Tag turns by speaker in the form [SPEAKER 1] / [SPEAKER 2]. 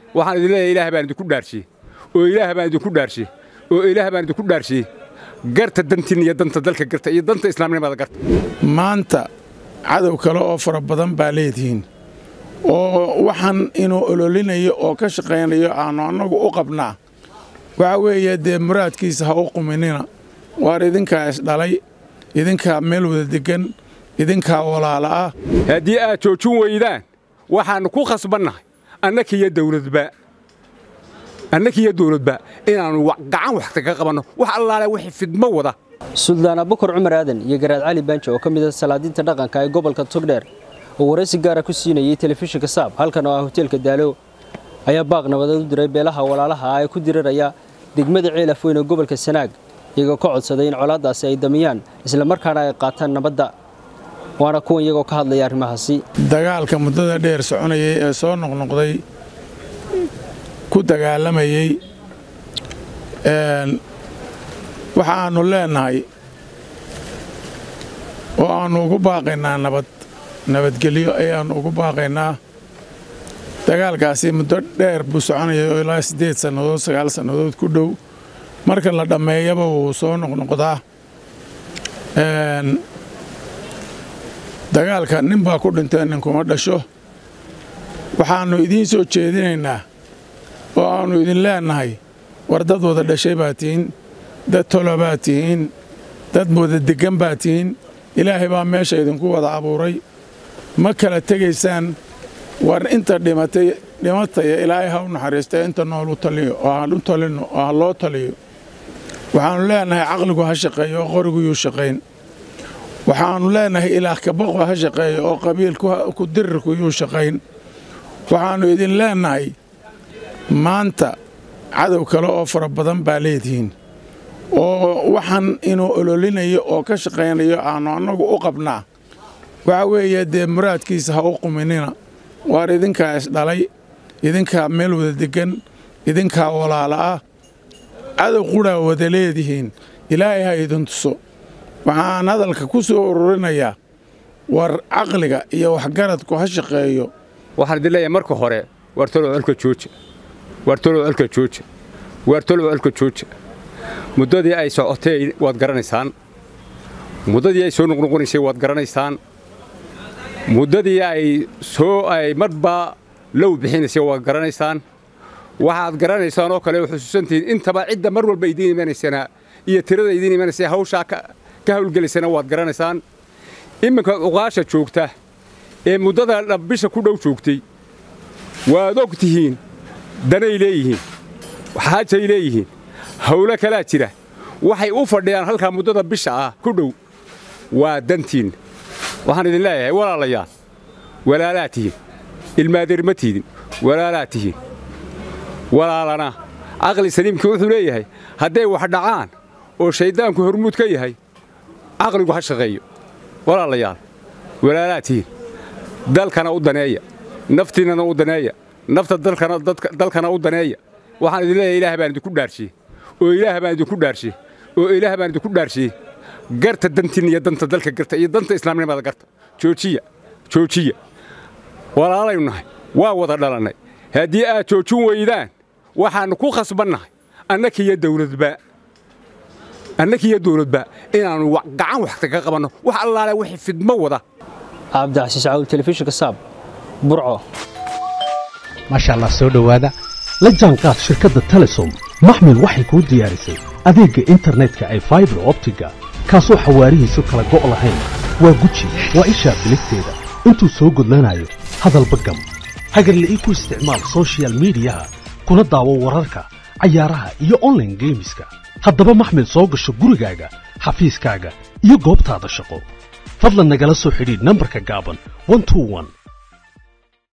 [SPEAKER 1] waxaan idin leeyahay ilaah baan idinku dhaarshiye oo ilaah baan idinku dhaarshiye oo ilaah baan idinku dhaarshiye garta dantiinna iyo danta dalka garta iyo danta islaamnimada garta
[SPEAKER 2] maanta cadow kale oo fara badan baa leedihiin oo waxaan inuu ololinayo oo ka shaqaynayo aanu annagu u qabnaa waxa weeye dee muraadkiisa ha u quminina waar idinkaa isdhalay idinkaa meel wada deggan idinkaa walaala ah
[SPEAKER 1] haddii aad joojin weydaan waxaannu ku khasbannahay annakiiyo dawladba annakiiyo dawladba inaannu gacan waxta ka qabanno wax allaale wixii fidmo wada
[SPEAKER 3] suldaan abukar cumar aadan iyo garaad cali baanjo oo ka mid ah salaadiinta dhaqanka ee gobolka togdheer oo waraysi gaara ku siinayay telefishinka saab halkan oo ah hoteelka daalo ayaa baaq nabadeed u diray beelaha walaalaha ah ee ku diriraya degmada ceelaf weyn ee gobolka sanaag iyagoo ka codsaday in colaaddaasi ay damiyaan islamarkaana ay qaataan nabadda waana kuwan iyagoo ka hadlaya arrimahaasi
[SPEAKER 2] dagaalka muddada dheer soconayay ee soo noqnoqday ku dagaalamayey waxaannu leennahay oo aannu ugu baaqaynaa nabad nabadgelyo ayaannu ugu baaqaynaa dagaalkaasi muddo dheer buu soconayay oo ilaa siddeed sannadood sagaal sannadood ku dhow marka la dhammeeyaba wuu soo noqnoqdaa dagaalka nin baa ku dhintay nin kuma dhasho waxaannu idiin soo jeedinaynaa oo aannu idin leennahay war dad wada dhashay baa tihiin dad tolo baa tihiin dad wada deggan baa tihiin ilaahay baa meesha idinku wada abuuray ma kala tegaysaan war inta dhimatay dhimataya ilaahay ha u naxariista inta nool u taliyo oo ha u talinno oo ha loo taliyo waxaannu leennahay caqligu ha shaqeeyo oo qoriguyuu shaqayn waxaannu leennahay ilaah kabaqo ha shaqeeyo oo qabiilku dirirku yuu shaqayn waxaannu idin leennahay maanta cadow kale oo fara badan baa leedihiin oo waxaan inuu ololinayo oo ka shaqaynayo aanu annagu u qabnaa waxa weeye dee muraadkiisa ha u quminina waar idinkaa isdhalay idinkaa meel wada deggan idinkaa walaala ah cadow qudhaa wada leedihiin ilaahay ha idin tuso waxaan hadalka ku soo ururinayaa war caqliga iyo waxgaradku ha shaqeeyo
[SPEAKER 1] waxaan idin leeyahay marka hore waar tolow colka jooja waar tolow colka jooja waar tolow colka jooja muddadii ay socotay waad garanaysaan muddadii ay soo noqnoqonaysay waad garanaysaan muddadii ay soo ay marba low bixinaysay waad garanaysaan waxaad garanaysaan oo kale xusuusantihiin intaba cidda mar walba idiin imanaysana iyo tirada idiin imanaysa hawshaa ka hawlgelaysana waad garanaysaan iminka uqaasha joogta ee muddada bisha ku dhow joogtay waad og tihiin danay leeyihiin xaajay leeyihiin hawlo kalaa jira waxay u fadhiyaan halkaa muddada bisha ah ku dhow waa dantiin waxaan idin leeyahay walaalayaal walaalaa tihiin ilmaadeer ma tiidin walaalaa tihiin walaalana caqli saliimkii wuxuu leeyahay hadday wax dhacaan oo shayddaanku hormuud ka yahay caqligu ha shaqeeyo walaalayaal walaalaa tihiin dalkana u daneeya naftiinnana u daneeya nafta dalkana u daneeya waxaan idin leeyahay ilaah baan idinku dhaarshiye oo ilaah baan idinku dhaarshiye oo ilaah baan idinku dhaarshiye garta dantiinna iyo danta dalka garta iyo danta islaamnimada garta joojiya joojiya walaalaynu nahay waa wada dhalannay haddii aad joojin weydaan waxaannu ku khasbannahay annakiiyo dawladba annakiiyo dawladba inaannu gacan waxta ka qabanno wax allaale wixii fidmo wada
[SPEAKER 3] cabdicasiis cawl telefishinka saab burco
[SPEAKER 4] maasha allah soo dhowaada la jaanqaad shirkadda telesom maxmil waxay kuu diyaarisay adeegga internetka ay faibar optiga kaasoo xawaarihiisu kala go' lahayn waa guji waa ishaa biligteeda intuu soo gudlanayo hadalba gam hagarla'ii ku isticmaal sochial miidiyaha kuna daawo wararka cayaaraha iyo onlaine geemiska haddaba maxmil soo gasho gurigaaga xafiiskaaga iyo goobtaada shaqo fadlan nagala soo xidhiidh nambarka gaaban